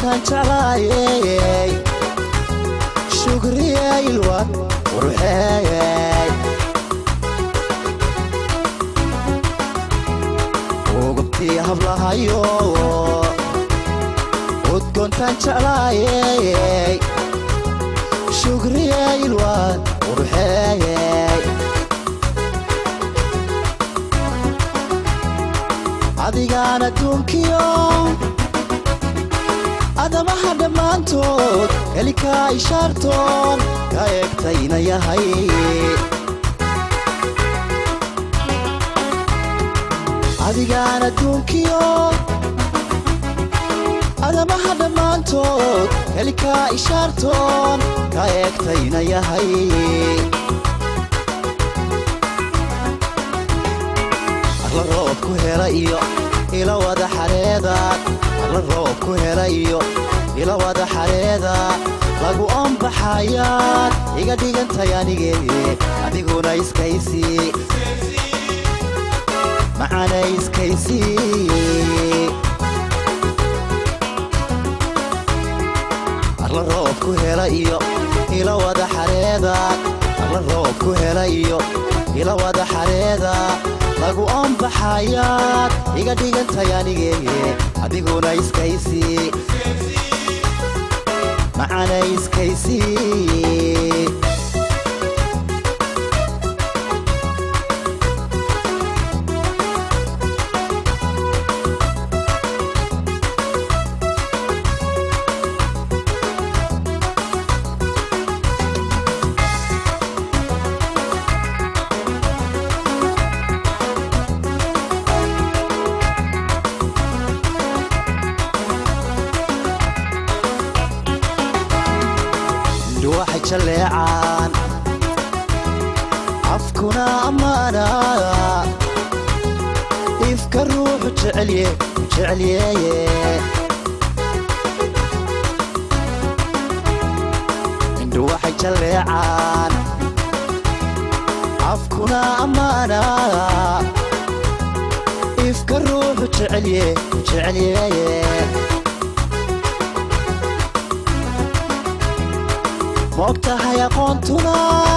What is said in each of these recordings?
udgoontaan jeclaayey shugriyaylwan quruxeeyey ugubtii hablahayo udgoontaan jeclaayey shugriyaylwan quruxeeyey adigaan adduunkiyo adamaha dhammaantood kelikaa ishaartoon ka eegtayna yahay adigaan adduunkiyo adamaha dhammaantood kelikaa ishaartoon ka eegtayna yahay arla roob ku hela iyo ila wada xareedaad arla roob ku hela iyo ila wada xareeda lagu oombaxayaad iga dhigantay anigee adiguna iskaysii macana iskaysii arla roob ku hela iyo ila wada xareedaad arla roob ku hela iyo ila wada xareeda lagu oombaxayaad iga dhigantay anigee adiguna iskaysii macana iskaysii waxay jalleecaan afkuna ammaana ifka ruuxu jecelye jecelyeeye indhu waxay jalleecaan afkuna ammaana ifka ruuxu jecelye jecelyeeye moog tahay aqoontuna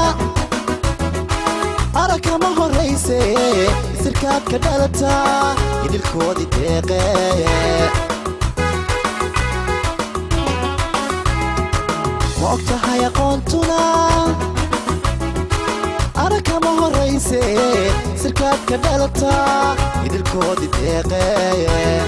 arakama horrayse isirkaad ka dhalataa idilkoodii deeqee moog tahay aqoontuna arakama horrayse isirkaad ka dhalataa idilkoodii deeqee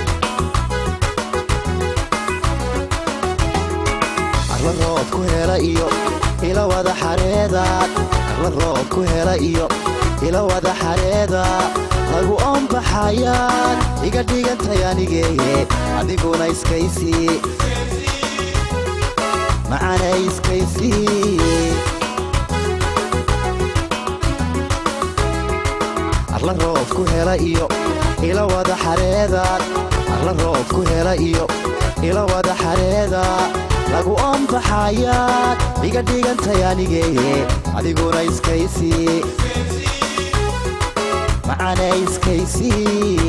arla roob ku hela iyo ila wada xareedaad arla roob ku hela iyo ila wada xareeda lagu oombaxayaad iga dhigantay anigee adiguna iskaysii macana iskaysii arla roob ku hela iyo ila wada xareedaad arla roob ku hela iyo ila wada xareeda lagu oombaxayaad iga dhigantay anigee adiguna iskaysii macana iskaysii